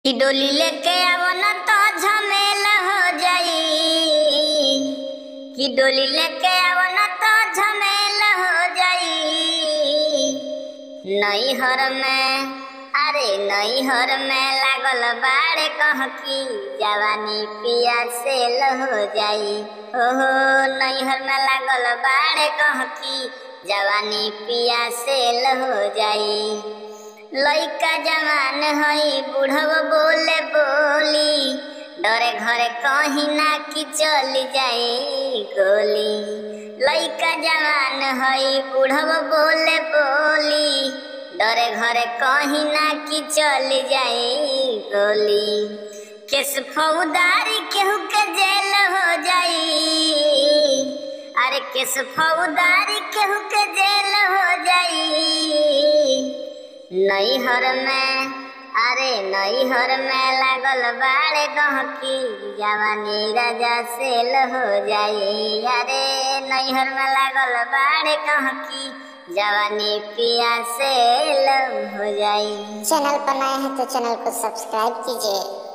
कि डोली लेके आवो न तो झमेला हो जाई कि डोली लेके आवो न तो झमेला हो जाई नैहर में अरे नैहर में लागल बाड़े कह की जवानी पिया से हो जाई ओहो नैहर में लागल बाड़े कह की जवानी पिया से हो जाई लइका जवान हई बुढ़व बोले बोली डरे घरे कहीं ना कि चल जाए गोली लइका जवान हई बुढ़व बोले बोली डरे घरे कहीं ना कि चल जाए गोली केस फौदारी केहू के जेल हो जाई अरे केस फौदारी केहू के जेल हो जाई नैहर में अरे नैहर में लागल बाड़े गहकी जवानी राजा सेल हो जाई अरे नैहर में लागल बाड़े गहकी जवानी पिया सेल हो जाई चैनल पर नए हैं तो चैनल को सब्सक्राइब कीजिए